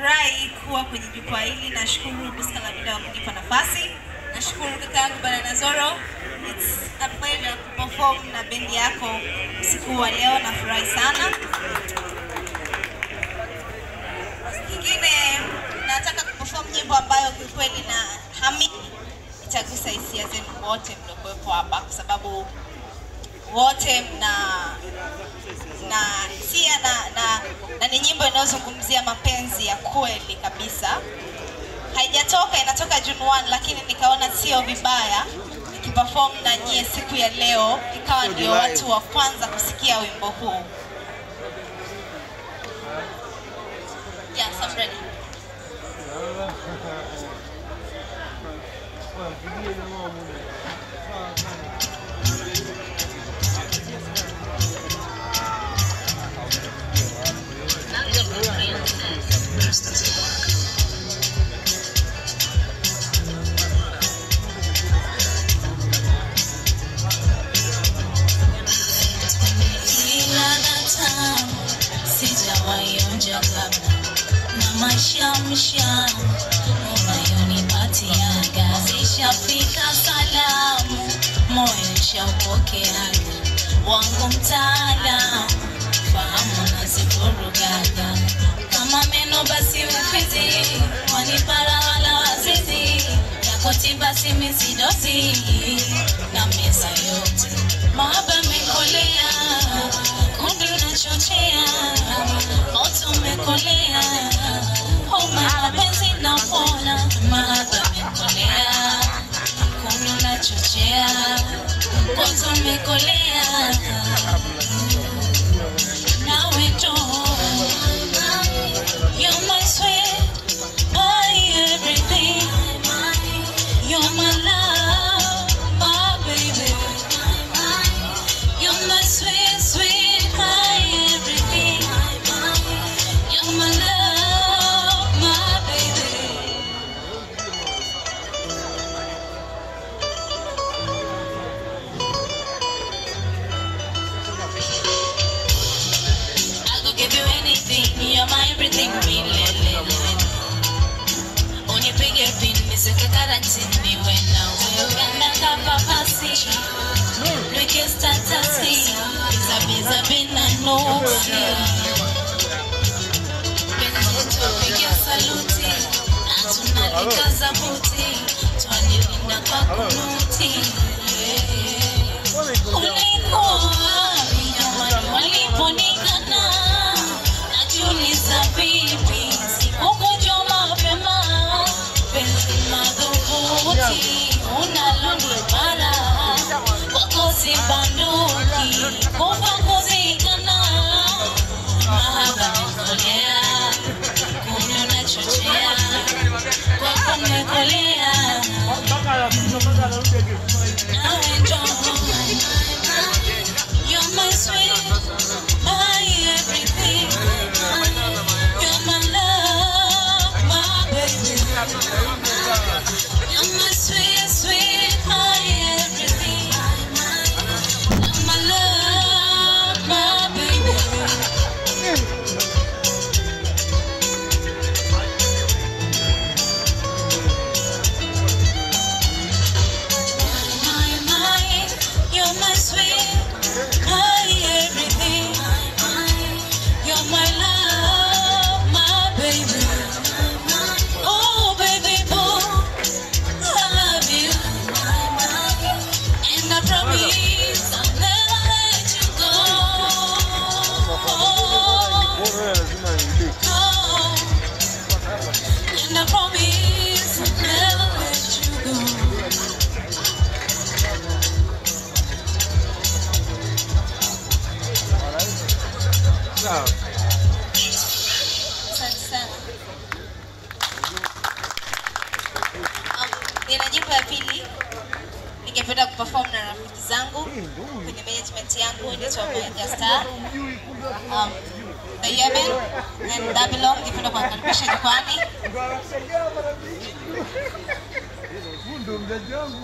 Nafurahi kuwa kwenye jukwaa hili. Nashukuru Buska la Vida kwa kunipa nafasi. Nashukuru kaka yangu Banana Zoro. It's a pleasure kuperform na bendi yako usiku wa leo. Nafurahi sana. Kingine nataka kuperform nyimbo ambayo kiukweli na hami itagusa hisia zenu wote mliokuwepo hapa, kwa sababu wote mna na hisia na, na, na ni nyimbo inayozungumzia mapenzi ya kweli kabisa. Haijatoka, inatoka June 1 lakini nikaona sio vibaya nikiperform na nyie siku ya leo, ikawa ndio watu wa kwanza kusikia wimbo huu. Yes, I'm ready. Ladha tamu sijawahi onja kabla, na mashamsha unayonipatiaga zishafika salamu, moyo shaupokeaga wangu mtaalamu, fahamu nazivurugaga kama meno basi ufizi wanipara wala wazizi yako tiba simizidozi na meza yote mahaba mekolea kundu nachochea moto umekolea homa mapenzi napona mahaba mekolea kundu nachochea moto umekolea nawe njoo You're my sweet, my everything. You're my love, my baby. You're my sweet, sweet, my everything. You're my love, my baby. I could give you anything, you're my everything, me lele. Unipige pin, niseke karantini, when now uganda kapapasi. Lweke statasi, biza biza bina nuksi. Penzi tupige saluti, na tunalikaza buti, twanilinda kwa kunuti. Ulikuwa wapi jamani waliponikana? Najiuliza vipi sikukujua mapema. Penzi madhubuti unalonipara kwako si banduki kufa kuzikana. Mahaba mekolea kunywa nachochea kwako mekolea nawe njoo You're my sweet, my everything. You're my love, my baby. You're my sweet, sweet, my everything. You're my love, my baby. My, my, you're my sweet, my everything. You're my love, my baby. Oh, baby boo, I love you. And I promise I'll never let you go. Go. And I promise I'll never let you go. Asante sana. Um, nina nyimbo ya pili ningependa kuperform na rafiki zangu kwenye management yangu inaitwa Mega Star. Um, The Yemen and Babylon ningependa kuwakaribisha jukwani. Ndo mzaji wangu.